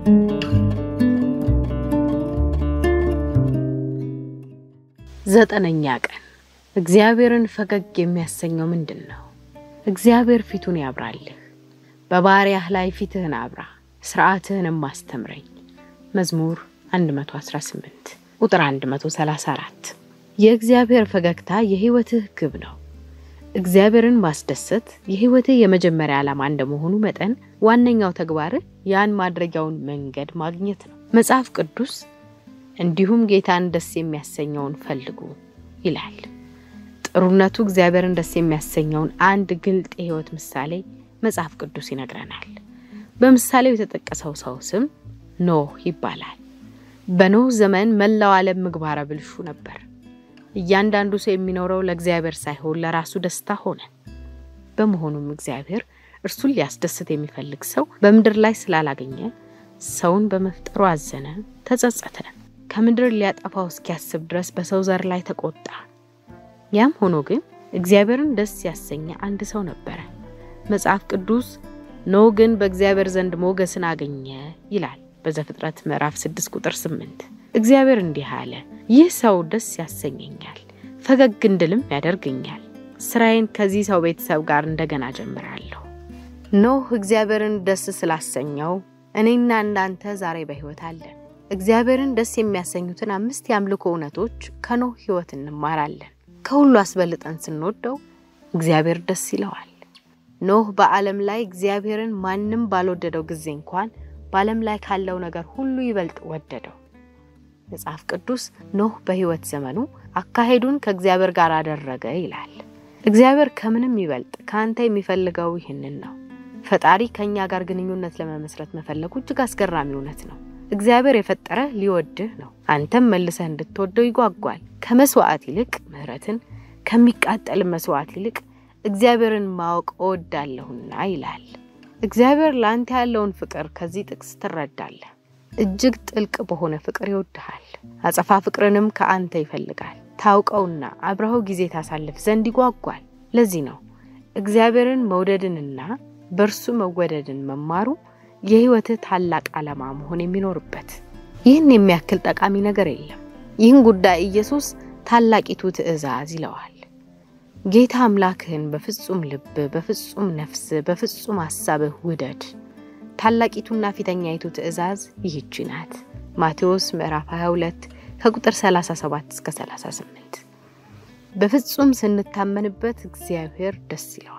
ዘጠነኛ ቀን እግዚአብሔርን ፈገግ የሚያሰኘው ምንድን ነው? እግዚአብሔር ፊቱን ያብራልህ፣ በባሪያህ ላይ ፊትህን አብራ፣ ሥርዓትህንም አስተምረኝ። መዝሙር 118 ቁጥር 134 የእግዚአብሔር ፈገግታ የሕይወትህ ግብ ነው። እግዚአብሔርን ማስደሰት የሕይወትህ የመጀመሪያ ዓላማ እንደመሆኑ መጠን ዋነኛው ተግባርህ ያን ማድረጊያውን መንገድ ማግኘት ነው። መጽሐፍ ቅዱስ እንዲሁም ጌታን ደስ የሚያሰኘውን ፈልጉ ይላል። ጥሩነቱ እግዚአብሔርን ደስ የሚያሰኘውን አንድ ግልጥ የሕይወት ምሳሌ መጽሐፍ ቅዱስ ይነግረናል። በምሳሌው የተጠቀሰው ሰው ስም ኖህ ይባላል። በኖህ ዘመን መላው ዓለም ምግባረ ብልሹ ነበር። እያንዳንዱ ሰው የሚኖረው ለእግዚአብሔር ሳይሆን ለራሱ ደስታ ሆነ። በመሆኑም እግዚአብሔር እርሱን ሊያስደስት የሚፈልግ ሰው በምድር ላይ ስላላገኘ ሰውን በመፍጠሩ አዘነ፣ ተጸጸተ። ከምድር ሊያጠፋው እስኪያስብ ድረስ በሰው ዘር ላይ ተቆጣ። ያም ሆኖ ግን እግዚአብሔርን ደስ ያሰኘ አንድ ሰው ነበረ። መጽሐፍ ቅዱስ ኖህ ግን በእግዚአብሔር ዘንድ ሞገስን አገኘ ይላል በዘፍጥረት ምዕራፍ 6 ቁጥር 8። እግዚአብሔር እንዲህ አለ፣ ይህ ሰው ደስ ያሰኘኛል፣ ፈገግ እንድልም ያደርገኛል። ስራዬን ከዚህ ሰው ቤተሰብ ጋር እንደገና ጀምራለሁ። ኖህ እግዚአብሔርን ደስ ስላሰኘው እኔና እናንተ ዛሬ በሕይወት አለን። እግዚአብሔርን ደስ የሚያሰኙትን አምስት የአምልኮ እውነቶች ከኖህ ሕይወት እንማራለን። ከሁሉ አስበልጠን ስንወደው እግዚአብሔር ደስ ይለዋል። ኖህ በዓለም ላይ እግዚአብሔርን ማንም ባልወደደው ጊዜ እንኳን በዓለም ላይ ካለው ነገር ሁሉ ይበልጥ ወደደው። መጽሐፍ ቅዱስ ኖህ በሕይወት ዘመኑ አካሄዱን ከእግዚአብሔር ጋር አደረገ ይላል። እግዚአብሔር ከምንም ይበልጥ ከአንተ የሚፈልገው ይህንን ነው። ፈጣሪ ከእኛ ጋር ግንኙነት ለመመስረት መፈለጉ እጅግ አስገራሚ እውነት ነው። እግዚአብሔር የፈጠረህ ሊወድህ ነው። አንተም መልሰህ እንድትወደው ይጓጓል። ከመስዋዕት ይልቅ ምሕረትን፣ ከሚቃጠል መስዋዕት ይልቅ እግዚአብሔርን ማወቅ እወዳለሁና ይላል። እግዚአብሔር ለአንተ ያለውን ፍቅር ከዚህ ጥቅስ ትረዳለህ። እጅግ ጥልቅ በሆነ ፍቅር ይወድሃል። አጸፋ ፍቅርንም ከአንተ ይፈልጋል። ታውቀውና አብረኸው ጊዜ ታሳልፍ ዘንድ ይጓጓል። ለዚህ ነው እግዚአብሔርን መውደድንና በእርሱ መወደድን መማሩ የሕይወትህ ታላቅ ዓላማ መሆን የሚኖርበት። ይህን የሚያክል ጠቃሚ ነገር የለም። ይህን ጉዳይ ኢየሱስ ታላቂቱ ትእዛዝ ይለዋል። ጌታ አምላክህን በፍጹም ልብ፣ በፍጹም ነፍስ፣ በፍጹም ሐሳብህ ውደድ። ታላቂቱና ፊተኛይቱ ትእዛዝ ይህቺ ናት። ማቴዎስ ምዕራፍ 22 ከቁጥር 37 እስከ 38። በፍጹም ስንታመንበት እግዚአብሔር ደስ ይለዋል።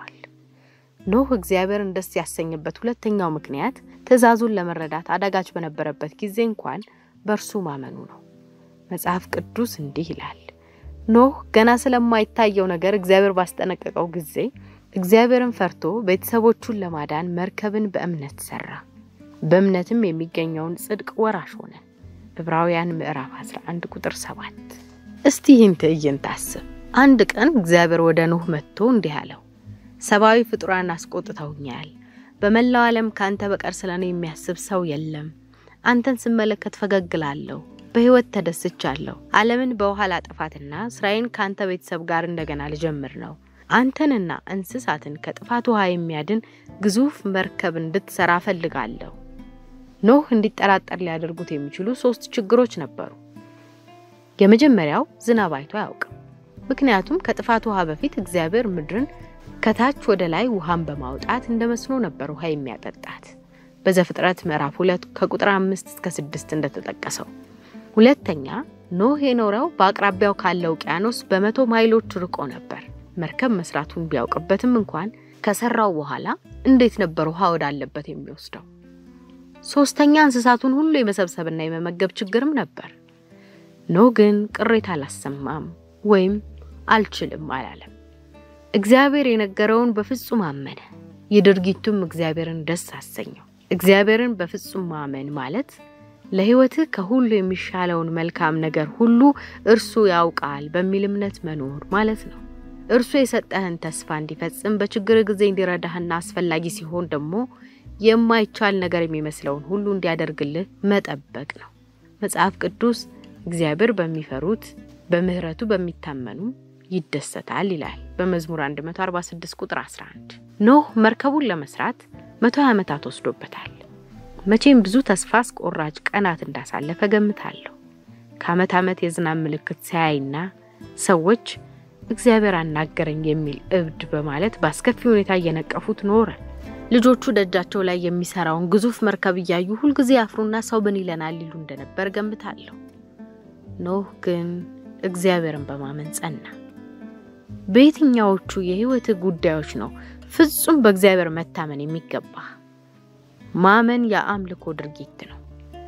ኖህ እግዚአብሔርን ደስ ያሰኘበት ሁለተኛው ምክንያት ትእዛዙን ለመረዳት አዳጋች በነበረበት ጊዜ እንኳን በእርሱ ማመኑ ነው። መጽሐፍ ቅዱስ እንዲህ ይላል፣ ኖህ ገና ስለማይታየው ነገር እግዚአብሔር ባስጠነቀቀው ጊዜ እግዚአብሔርን ፈርቶ ቤተሰቦቹን ለማዳን መርከብን በእምነት ሰራ፣ በእምነትም የሚገኘውን ጽድቅ ወራሽ ሆነ። ዕብራውያን ምዕራፍ 11 ቁጥር 7። እስቲ ይህን ትዕይንት አስብ። አንድ ቀን እግዚአብሔር ወደ ኖህ መጥቶ እንዲህ አለው ሰብአዊ ፍጡራን አስቆጥተውኛል። በመላው ዓለም ከአንተ በቀር ስለ እኔ የሚያስብ ሰው የለም። አንተን ስመለከት ፈገግ እላለሁ፣ በሕይወት ተደስቻለሁ። ዓለምን በውሃ ላጠፋትና ስራዬን ከአንተ ቤተሰብ ጋር እንደገና ልጀምር ነው። አንተንና እንስሳትን ከጥፋት ውሃ የሚያድን ግዙፍ መርከብ እንድትሰራ እፈልጋለሁ። ኖህ እንዲጠራጠር ሊያደርጉት የሚችሉ ሶስት ችግሮች ነበሩ። የመጀመሪያው ዝናብ አይቶ አያውቅም። ምክንያቱም ከጥፋት ውሃ በፊት እግዚአብሔር ምድርን ከታች ወደ ላይ ውሃን በማውጣት እንደ መስኖ ነበር ውሃ የሚያጠጣት በዘፍጥረት ምዕራፍ ሁለት ከቁጥር አምስት እስከ ስድስት እንደተጠቀሰው። ሁለተኛ ኖህ የኖረው በአቅራቢያው ካለው ውቅያኖስ በመቶ ማይሎች ርቆ ነበር። መርከብ መስራቱን ቢያውቅበትም እንኳን ከሰራው በኋላ እንዴት ነበር ውሃ ወዳለበት የሚወስደው? ሶስተኛ እንስሳቱን ሁሉ የመሰብሰብና የመመገብ ችግርም ነበር። ኖህ ግን ቅሬታ አላሰማም ወይም አልችልም አላለም። እግዚአብሔር የነገረውን በፍጹም አመነ። የድርጊቱም እግዚአብሔርን ደስ አሰኘው። እግዚአብሔርን በፍጹም ማመን ማለት ለሕይወትህ ከሁሉ የሚሻለውን መልካም ነገር ሁሉ እርሱ ያውቃል በሚል እምነት መኖር ማለት ነው። እርሱ የሰጠህን ተስፋ እንዲፈጽም በችግር ጊዜ እንዲረዳህና አስፈላጊ ሲሆን ደግሞ የማይቻል ነገር የሚመስለውን ሁሉ እንዲያደርግልህ መጠበቅ ነው። መጽሐፍ ቅዱስ እግዚአብሔር በሚፈሩት በምሕረቱ በሚታመኑ ይደሰታል ይላል በመዝሙር 146 ቁጥር 11። ኖህ መርከቡን ለመስራት መቶ ዓመታት ወስዶበታል። መቼም ብዙ ተስፋ አስቆራጭ ቀናት እንዳሳለፈ ገምታለሁ። ከዓመት ዓመት የዝናብ ምልክት ሳያይና ሰዎች እግዚአብሔር አናገረኝ የሚል እብድ በማለት በአስከፊ ሁኔታ እየነቀፉት ኖረ። ልጆቹ ደጃቸው ላይ የሚሰራውን ግዙፍ መርከብ እያዩ ሁልጊዜ አፍሩና ሰው ምን ይለናል ይሉ እንደነበር ገምታለሁ። ኖህ ግን እግዚአብሔርን በማመን ጸና። በየትኛዎቹ የሕይወት ጉዳዮች ነው ፍጹም በእግዚአብሔር መታመን የሚገባ? ማመን የአምልኮ ድርጊት ነው።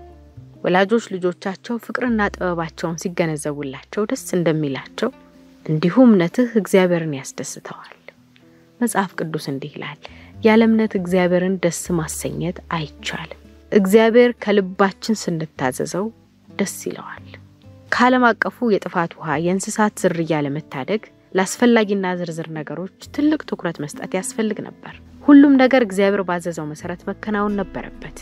ወላጆች ልጆቻቸው ፍቅርና ጥበባቸውን ሲገነዘቡላቸው ደስ እንደሚላቸው እንዲሁ እምነትህ እግዚአብሔርን ያስደስተዋል። መጽሐፍ ቅዱስ እንዲህ ይላል፣ ያለ እምነት እግዚአብሔርን ደስ ማሰኘት አይቻልም። እግዚአብሔር ከልባችን ስንታዘዘው ደስ ይለዋል። ከዓለም አቀፉ የጥፋት ውሃ የእንስሳት ዝርያ ለመታደግ ለአስፈላጊና ዝርዝር ነገሮች ትልቅ ትኩረት መስጠት ያስፈልግ ነበር። ሁሉም ነገር እግዚአብሔር ባዘዘው መሰረት መከናወን ነበረበት።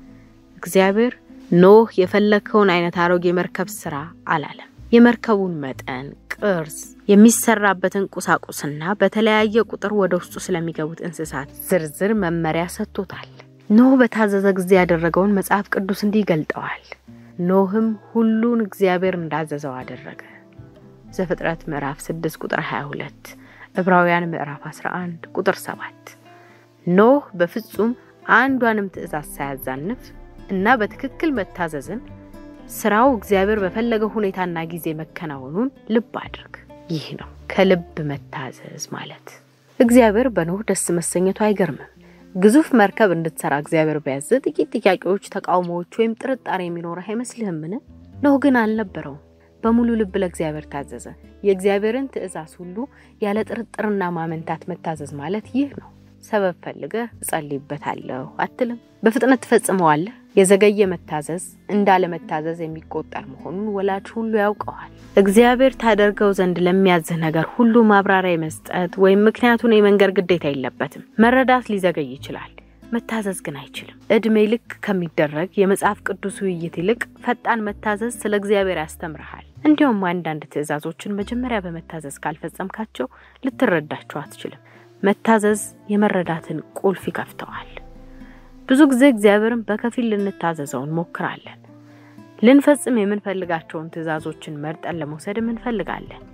እግዚአብሔር ኖህ የፈለግከውን አይነት አሮጌ መርከብ ስራ አላለም። የመርከቡን መጠን፣ ቅርጽ፣ የሚሰራበትን ቁሳቁስና በተለያየ ቁጥር ወደ ውስጡ ስለሚገቡት እንስሳት ዝርዝር መመሪያ ሰጥቶታል። ኖህ በታዘዘ ጊዜ ያደረገውን መጽሐፍ ቅዱስ እንዲህ ገልጠዋል። ኖህም ሁሉን እግዚአብሔር እንዳዘዘው አደረገ። ዘፍጥረት ምዕራፍ 6 ቁጥር 22፣ ዕብራውያን ምዕራፍ 11 ቁጥር 7። ኖህ በፍጹም አንዷንም ትእዛዝ ሳያዛንፍ እና በትክክል መታዘዝን ስራው እግዚአብሔር በፈለገው ሁኔታና ጊዜ መከናወኑን ልብ አድርግ። ይህ ነው ከልብ መታዘዝ ማለት። እግዚአብሔር በኖህ ደስ መሰኘቱ አይገርምም። ግዙፍ መርከብ እንድትሰራ እግዚአብሔር ቢያዝ ጥቂት ጥያቄዎች፣ ተቃውሞዎች ወይም ጥርጣሬ የሚኖረህ አይመስልህምን? ኖህ ግን አልነበረውም። በሙሉ ልብ ለእግዚአብሔር ታዘዘ። የእግዚአብሔርን ትእዛዝ ሁሉ ያለ ጥርጥርና ማመንታት መታዘዝ ማለት ይህ ነው። ሰበብ ፈልገህ እጸልይበታለሁ አትልም። በፍጥነት ትፈጽመዋለህ። የዘገየ መታዘዝ እንዳለመታዘዝ የሚቆጠር መሆኑን ወላጅ ሁሉ ያውቀዋል። እግዚአብሔር ታደርገው ዘንድ ለሚያዝህ ነገር ሁሉ ማብራሪያ መስጠት ወይም ምክንያቱን የመንገር ግዴታ የለበትም። መረዳት ሊዘገይ ይችላል፣ መታዘዝ ግን አይችልም። እድሜ ልክ ከሚደረግ የመጽሐፍ ቅዱስ ውይይት ይልቅ ፈጣን መታዘዝ ስለ እግዚአብሔር ያስተምርሃል። እንዲሁም አንዳንድ ትእዛዞችን መጀመሪያ በመታዘዝ ካልፈጸምካቸው ልትረዳቸው አትችልም። መታዘዝ የመረዳትን ቁልፍ ይከፍተዋል። ብዙ ጊዜ እግዚአብሔርን በከፊል ልንታዘዘው እንሞክራለን። ልንፈጽም የምንፈልጋቸውን ትእዛዞችን መርጠን ለመውሰድም እንፈልጋለን።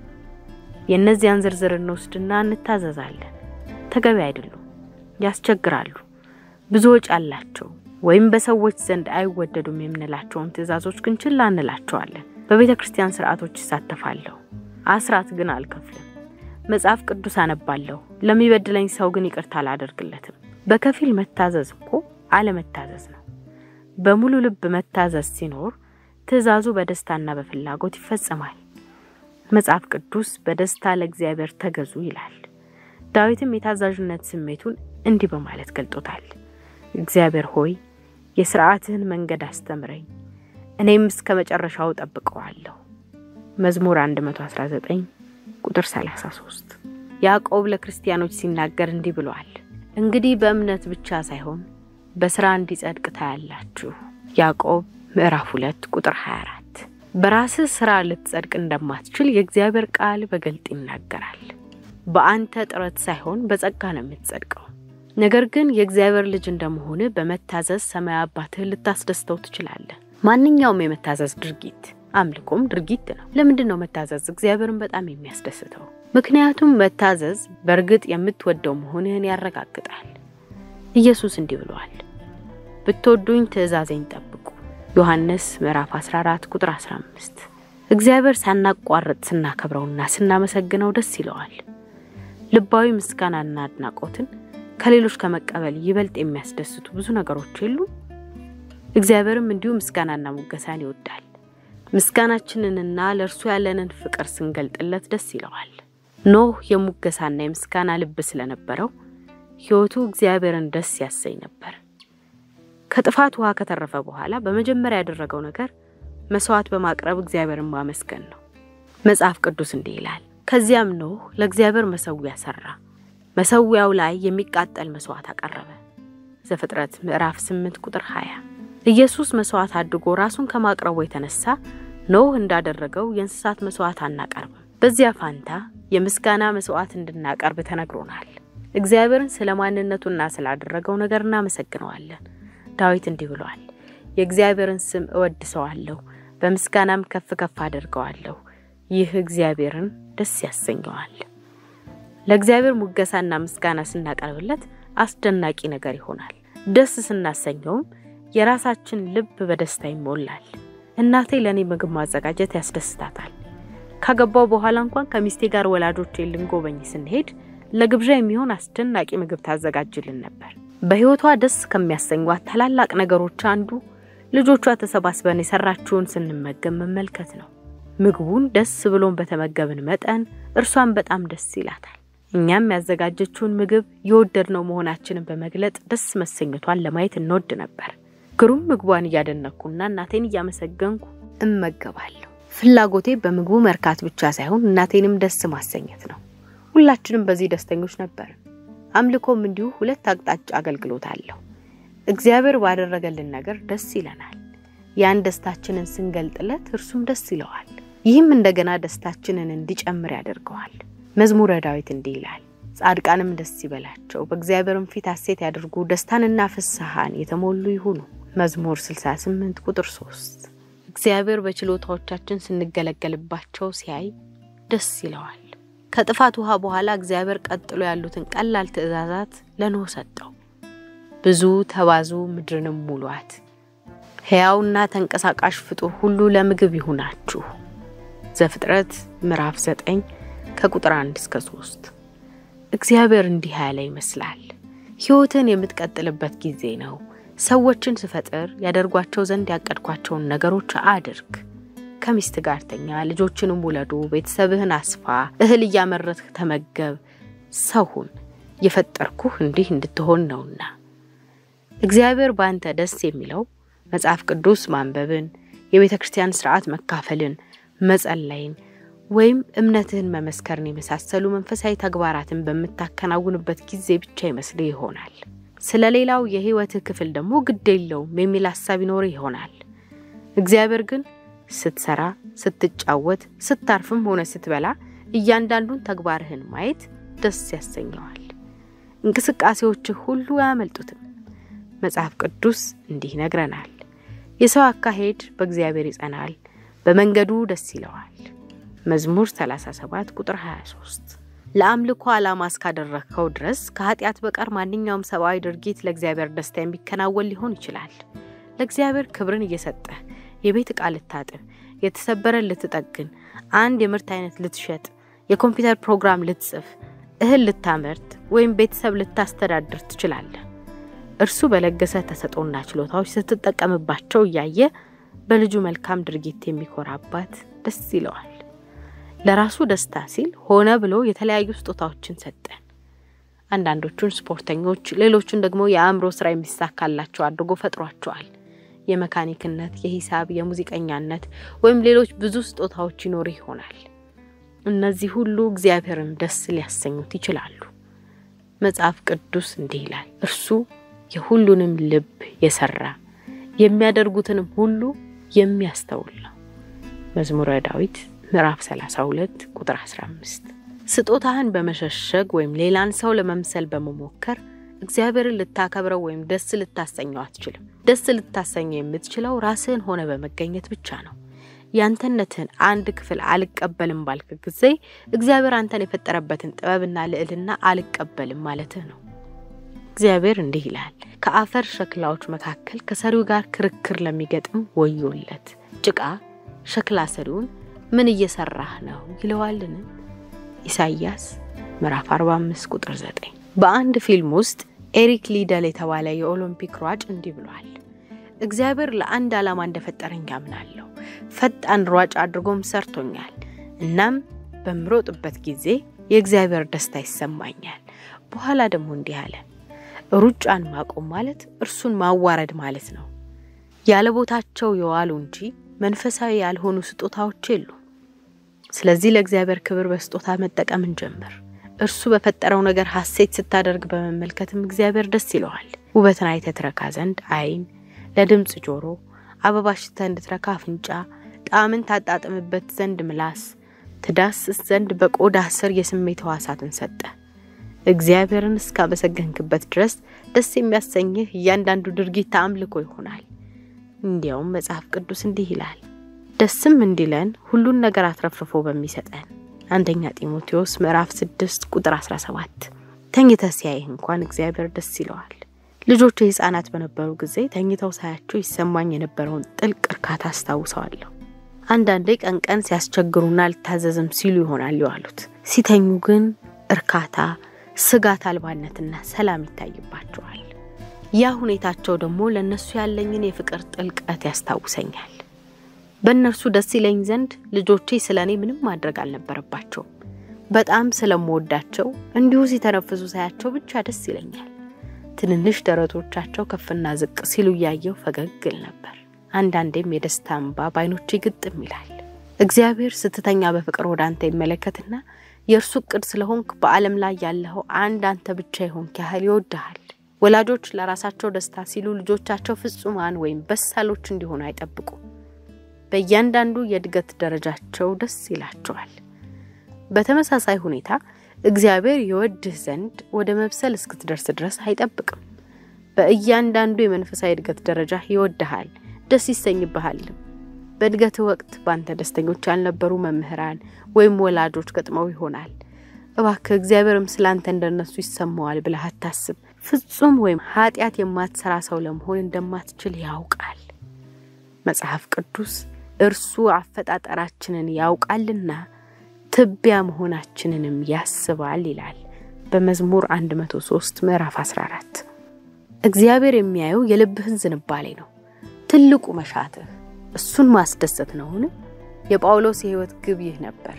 የእነዚያን ዝርዝር እንወስድና እንታዘዛለን። ተገቢ አይደሉም፣ ያስቸግራሉ፣ ብዙ ወጪ አላቸው፣ ወይም በሰዎች ዘንድ አይወደዱም የምንላቸውን ትእዛዞች ግን ችላ እንላቸዋለን። በቤተ ክርስቲያን ስርዓቶች ይሳተፋለሁ፣ አስራት ግን አልከፍልም። መጽሐፍ ቅዱስ አነባለሁ፣ ለሚበድለኝ ሰው ግን ይቅርታ አላደርግለትም። በከፊል መታዘዝ እኮ አለመታዘዝ ነው። በሙሉ ልብ መታዘዝ ሲኖር ትእዛዙ በደስታና በፍላጎት ይፈጸማል። መጽሐፍ ቅዱስ በደስታ ለእግዚአብሔር ተገዙ ይላል። ዳዊትም የታዛዥነት ስሜቱን እንዲህ በማለት ገልጦታል። እግዚአብሔር ሆይ የሥርዓትህን መንገድ አስተምረኝ፣ እኔም እስከ መጨረሻው ጠብቀዋለሁ። መዝሙር 119 ቁጥር 33። ያዕቆብ ለክርስቲያኖች ሲናገር እንዲህ ብሏል እንግዲህ በእምነት ብቻ ሳይሆን በስራ እንዲጸድቅ ታያላችሁ። ያዕቆብ ምዕራፍ 2 ቁጥር 24። በራስህ ስራ ልትጸድቅ እንደማትችል የእግዚአብሔር ቃል በግልጥ ይናገራል። በአንተ ጥረት ሳይሆን በጸጋ ነው የምትጸድቀው። ነገር ግን የእግዚአብሔር ልጅ እንደመሆን በመታዘዝ ሰማያዊ አባትህ ልታስደስተው ትችላለህ። ማንኛውም የመታዘዝ ድርጊት አምልኮም ድርጊት ነው። ለምንድን ነው መታዘዝ እግዚአብሔርን በጣም የሚያስደስተው? ምክንያቱም መታዘዝ በእርግጥ የምትወደው መሆንህን ያረጋግጣል። ኢየሱስ እንዲህ ብሏል፣ ብትወዱኝ ትእዛዜን ጠብቁ። ዮሐንስ ምዕራፍ 14 ቁጥር 15። እግዚአብሔር ሳናቋርጥ ስናከብረውና ስናመሰግነው ደስ ይለዋል። ልባዊ ምስጋናና አድናቆትን ከሌሎች ከመቀበል ይበልጥ የሚያስደስቱ ብዙ ነገሮች የሉ። እግዚአብሔርም እንዲሁ ምስጋናና ሙገሳን ይወዳል። ምስጋናችንንና ለእርሱ ያለንን ፍቅር ስንገልጥለት ደስ ይለዋል። ኖህ የሙገሳና የምስጋና ልብ ስለነበረው ሕይወቱ እግዚአብሔርን ደስ ያሰኝ ነበር። ከጥፋት ውሃ ከተረፈ በኋላ በመጀመሪያ ያደረገው ነገር መስዋዕት በማቅረብ እግዚአብሔርን ማመስገን ነው። መጽሐፍ ቅዱስ እንዲህ ይላል፣ ከዚያም ኖህ ለእግዚአብሔር መሰዊያ ሰራ፣ መሰዊያው ላይ የሚቃጠል መስዋዕት አቀረበ። ዘፍጥረት ምዕራፍ 8 ቁጥር 20። ኢየሱስ መስዋዕት አድርጎ ራሱን ከማቅረቡ የተነሳ ኖህ እንዳደረገው የእንስሳት መስዋዕት አናቀርብም። በዚያ ፋንታ የምስጋና መስዋዕት እንድናቀርብ ተነግሮናል። እግዚአብሔርን ስለ ማንነቱና ስላደረገው ነገር እናመሰግነዋለን። ዳዊት እንዲህ ብሏል፣ የእግዚአብሔርን ስም እወድሰዋለሁ፣ በምስጋናም ከፍ ከፍ አደርገዋለሁ። ይህ እግዚአብሔርን ደስ ያሰኘዋል። ለእግዚአብሔር ሙገሳና ምስጋና ስናቀርብለት አስደናቂ ነገር ይሆናል። ደስ ስናሰኘውም የራሳችን ልብ በደስታ ይሞላል። እናቴ ለእኔ ምግብ ማዘጋጀት ያስደስታታል። ካገባው በኋላ እንኳን ከሚስቴ ጋር ወላጆቼ ልንጎበኝ ስንሄድ ለግብዣ የሚሆን አስደናቂ ምግብ ታዘጋጅልን ነበር። በሕይወቷ ደስ ከሚያሰኟት ታላላቅ ነገሮች አንዱ ልጆቿ ተሰባስበን የሰራችውን ስንመገብ መመልከት ነው። ምግቡን ደስ ብሎን በተመገብን መጠን እርሷን በጣም ደስ ይላታል። እኛም ያዘጋጀችውን ምግብ የወደድነው መሆናችንን በመግለጥ ደስ መሰኘቷን ለማየት እንወድ ነበር። ግሩም ምግቧን እያደነኩና እናቴን እያመሰገንኩ እመገባለሁ። ፍላጎቴ በምግቡ መርካት ብቻ ሳይሆን እናቴንም ደስ ማሰኘት ነው። ሁላችንም በዚህ ደስተኞች ነበር። አምልኮም እንዲሁ ሁለት አቅጣጫ አገልግሎት አለው። እግዚአብሔር ባደረገልን ነገር ደስ ይለናል። ያን ደስታችንን ስንገልጥለት እርሱም ደስ ይለዋል። ይህም እንደገና ደስታችንን እንዲጨምር ያደርገዋል። መዝሙረ ዳዊት እንዲህ ይላል፣ ጻድቃንም ደስ ይበላቸው፣ በእግዚአብሔርም ፊት ሐሴት ያድርጉ፣ ደስታንና ፍስሐን የተሞሉ ይሁኑ። መዝሙር 68 ቁጥር 3 እግዚአብሔር በችሎታዎቻችን ስንገለገልባቸው ሲያይ ደስ ይለዋል። ከጥፋት ውሃ በኋላ እግዚአብሔር ቀጥሎ ያሉትን ቀላል ትእዛዛት ለኖህ ሰጠው። ብዙ ተባዙ፣ ምድርንም ሙሏት፣ ሕያውና ተንቀሳቃሽ ፍጡር ሁሉ ለምግብ ይሁናችሁ። ዘፍጥረት ምዕራፍ 9 ከቁጥር 1 እስከ 3። እግዚአብሔር እንዲህ ያለ ይመስላል። ሕይወትን የምትቀጥልበት ጊዜ ነው። ሰዎችን ስፈጥር ያደርጓቸው ዘንድ ያቀድኳቸውን ነገሮች አድርግ። ከሚስት ጋር ተኛ፣ ልጆችንም ውለዱ፣ ቤተሰብህን አስፋ፣ እህል እያመረትህ ተመገብ፣ ሰው ሁን። የፈጠርኩህ እንዲህ እንድትሆን ነውና። እግዚአብሔር በአንተ ደስ የሚለው መጽሐፍ ቅዱስ ማንበብን፣ የቤተ ክርስቲያን ስርዓት መካፈልን፣ መጸለይን ወይም እምነትህን መመስከርን የመሳሰሉ መንፈሳዊ ተግባራትን በምታከናውንበት ጊዜ ብቻ ይመስልህ ይሆናል። ስለ ሌላው የህይወትህ ክፍል ደግሞ ግድ የለውም የሚል ሀሳብ ይኖርህ ይሆናል። እግዚአብሔር ግን ስትሰራ፣ ስትጫወት፣ ስታርፍም ሆነ ስትበላ እያንዳንዱን ተግባርህን ማየት ደስ ያሰኘዋል። እንቅስቃሴዎችህ ሁሉ አያመልጡትም። መጽሐፍ ቅዱስ እንዲህ ይነግረናል፣ የሰው አካሄድ በእግዚአብሔር ይጸናል፣ በመንገዱ ደስ ይለዋል። መዝሙር 37 ቁጥር 23 ለአምልኮ ዓላማ እስካደረግከው ድረስ ከኃጢአት በቀር ማንኛውም ሰብአዊ ድርጊት ለእግዚአብሔር ደስታ የሚከናወን ሊሆን ይችላል። ለእግዚአብሔር ክብርን እየሰጠህ የቤት ዕቃ ልታጥብ፣ የተሰበረ ልትጠግን፣ አንድ የምርት አይነት ልትሸጥ፣ የኮምፒውተር ፕሮግራም ልትጽፍ፣ እህል ልታመርት ወይም ቤተሰብ ልታስተዳድር ትችላለህ። እርሱ በለገሰ ተሰጦና ችሎታዎች ስትጠቀምባቸው እያየ በልጁ መልካም ድርጊት የሚኮራ አባት ደስ ይለዋል። ለራሱ ደስታ ሲል ሆነ ብሎ የተለያዩ ስጦታዎችን ሰጠን። አንዳንዶቹን ስፖርተኞች፣ ሌሎቹን ደግሞ የአእምሮ ስራ የሚሳካላቸው አድርጎ ፈጥሯቸዋል። የመካኒክነት፣ የሂሳብ፣ የሙዚቀኛነት ወይም ሌሎች ብዙ ስጦታዎች ይኖሩ ይሆናል። እነዚህ ሁሉ እግዚአብሔርን ደስ ሊያሰኙት ይችላሉ። መጽሐፍ ቅዱስ እንዲህ ይላል፣ እርሱ የሁሉንም ልብ የሰራ የሚያደርጉትንም ሁሉ የሚያስተውል ነው። መዝሙረ ዳዊት ምዕራፍ 32 ቁጥር 15። ስጦታህን በመሸሸግ ወይም ሌላን ሰው ለመምሰል በመሞከር እግዚአብሔርን ልታከብረው ወይም ደስ ልታሰኘው አትችልም። ደስ ልታሰኘው የምትችለው ራስህን ሆነ በመገኘት ብቻ ነው። ያንተነትህን አንድ ክፍል አልቀበልም ባልክ ጊዜ እግዚአብሔር አንተን የፈጠረበትን ጥበብና ልዕልና አልቀበልም ማለትህ ነው። እግዚአብሔር እንዲህ ይላል፣ ከአፈር ሸክላዎች መካከል ከሰሪው ጋር ክርክር ለሚገጥም ወዮለት። ጭቃ ሸክላ ሰሪውን ምን እየሰራህ ነው ይለዋልን? ኢሳይያስ ምዕራፍ 45 ቁጥር 9። በአንድ ፊልም ውስጥ ኤሪክ ሊደል የተባለ የኦሎምፒክ ሯጭ እንዲህ ብሏል። እግዚአብሔር ለአንድ ዓላማ እንደፈጠረኝ ያምናለሁ። ፈጣን ሯጭ አድርጎም ሰርቶኛል። እናም በምሮጥበት ጊዜ የእግዚአብሔር ደስታ ይሰማኛል። በኋላ ደግሞ እንዲህ አለ፣ ሩጫን ማቆም ማለት እርሱን ማዋረድ ማለት ነው። ያለ ቦታቸው የዋሉ እንጂ መንፈሳዊ ያልሆኑ ስጦታዎች የሉ። ስለዚህ ለእግዚአብሔር ክብር በስጦታ መጠቀም እንጀምር። እርሱ በፈጠረው ነገር ሐሴት ስታደርግ በመመልከትም እግዚአብሔር ደስ ይለዋል። ውበትን አይተህ ትረካ ዘንድ ዓይን፣ ለድምፅ ጆሮ፣ አበባ ሽተህ እንድትረካ አፍንጫ፣ ጣዕምን ታጣጥምበት ዘንድ ምላስ፣ ትዳስስ ዘንድ በቆዳህ ስር የስሜት ሕዋሳትን ሰጠ። እግዚአብሔርን እስካመሰገንክበት ድረስ ደስ የሚያሰኝህ እያንዳንዱ ድርጊት አምልኮ ይሆናል። እንዲያውም መጽሐፍ ቅዱስ እንዲህ ይላል፣ ደስም እንዲለን ሁሉን ነገር አትረፍርፎ በሚሰጠን አንደኛ ጢሞቴዎስ ምዕራፍ 6 ቁጥር 17። ተኝተህ ሲያይህ እንኳን እግዚአብሔር ደስ ይለዋል። ልጆቹ ሕፃናት በነበሩ ጊዜ ተኝተው ሳያቸው ይሰማኝ የነበረውን ጥልቅ እርካታ አስታውሰዋለሁ። አንዳንዴ ቀን ቀን ሲያስቸግሩና አልታዘዝም ሲሉ ይሆናል የዋሉት። ሲተኙ ግን እርካታ፣ ስጋት አልባነትና ሰላም ይታይባቸዋል። ያ ሁኔታቸው ደግሞ ለእነሱ ያለኝን የፍቅር ጥልቀት ያስታውሰኛል። በእነርሱ ደስ ይለኝ ዘንድ ልጆቼ ስለ እኔ ምንም ማድረግ አልነበረባቸውም። በጣም ስለምወዳቸው እንዲሁ ሲተነፍሱ ሳያቸው ብቻ ደስ ይለኛል። ትንንሽ ደረቶቻቸው ከፍና ዝቅ ሲሉ እያየው ፈገግ ል ነበር። አንዳንዴም የደስታ እንባ በዓይኖቼ ግጥም ይላል። እግዚአብሔር ስትተኛ በፍቅር ወደ አንተ ይመለከትና የእርሱ እቅድ ስለሆንክ በዓለም ላይ ያለኸው አንድ አንተ ብቻ የሆንክ ያህል ይወድሃል። ወላጆች ለራሳቸው ደስታ ሲሉ ልጆቻቸው ፍጹማን ወይም በሳሎች እንዲሆኑ አይጠብቁም። በእያንዳንዱ የእድገት ደረጃቸው ደስ ይላቸዋል። በተመሳሳይ ሁኔታ እግዚአብሔር የወድህ ዘንድ ወደ መብሰል እስክትደርስ ድረስ አይጠብቅም። በእያንዳንዱ የመንፈሳዊ እድገት ደረጃ ይወድሃል፣ ደስ ይሰኝብሃልም። በእድገትህ ወቅት በአንተ ደስተኞች ያልነበሩ መምህራን ወይም ወላጆች ገጥመው ይሆናል። እባክህ እግዚአብሔርም ስለ አንተ እንደነሱ ይሰማዋል ብለህ አታስብ። ፍጹም ወይም ኃጢአት የማትሰራ ሰው ለመሆን እንደማትችል ያውቃል። መጽሐፍ ቅዱስ እርሱ አፈጣጠራችንን ያውቃልና ትቢያ መሆናችንንም ያስባል ይላል በመዝሙር 103 ምዕራፍ 14። እግዚአብሔር የሚያየው የልብህን ዝንባሌ ነው። ትልቁ መሻትህ እሱን ማስደሰት ነውን? የጳውሎስ የሕይወት ግብ ይህ ነበር።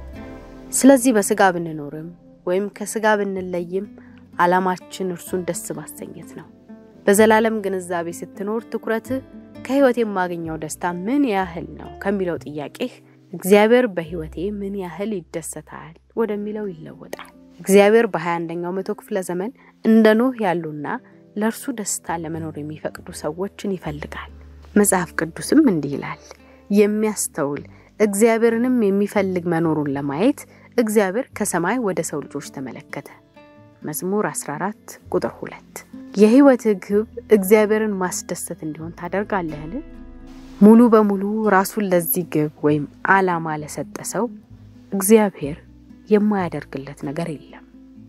ስለዚህ በስጋ ብንኖርም ወይም ከስጋ ብንለይም ዓላማችን እርሱን ደስ ማሰኘት ነው። በዘላለም ግንዛቤ ስትኖር ትኩረትህ ከሕይወት የማገኘው ደስታ ምን ያህል ነው ከሚለው ጥያቄህ እግዚአብሔር በሕይወቴ ምን ያህል ይደሰታል ወደሚለው ይለወጣል። እግዚአብሔር በ21ኛው መቶ ክፍለ ዘመን እንደ ኖህ ያሉና ለእርሱ ደስታ ለመኖር የሚፈቅዱ ሰዎችን ይፈልጋል። መጽሐፍ ቅዱስም እንዲህ ይላል፣ የሚያስተውል እግዚአብሔርንም የሚፈልግ መኖሩን ለማየት እግዚአብሔር ከሰማይ ወደ ሰው ልጆች ተመለከተ። መዝሙር 14 ቁጥር 2። የሕይወትህ ግብ እግዚአብሔርን ማስደሰት እንዲሆን ታደርጋለህን? ሙሉ በሙሉ ራሱን ለዚህ ግብ ወይም ዓላማ ለሰጠ ሰው እግዚአብሔር የማያደርግለት ነገር የለም።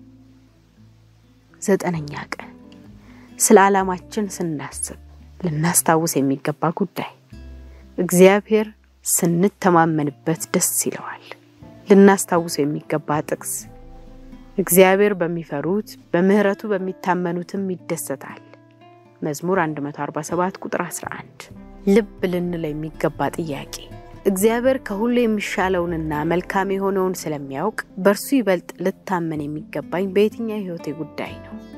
ዘጠነኛ ቀን ስለ ዓላማችን ስናስብ ልናስታውስ የሚገባ ጉዳይ እግዚአብሔር ስንተማመንበት ደስ ይለዋል። ልናስታውስ የሚገባ ጥቅስ እግዚአብሔር በሚፈሩት በምሕረቱ በሚታመኑትም ይደሰታል። መዝሙር 147 ቁጥር 11። ልብ ልንለው የሚገባ ጥያቄ እግዚአብሔር ከሁሉ የሚሻለውንና መልካም የሆነውን ስለሚያውቅ በእርሱ ይበልጥ ልታመን የሚገባኝ በየትኛው የሕይወቴ ጉዳይ ነው?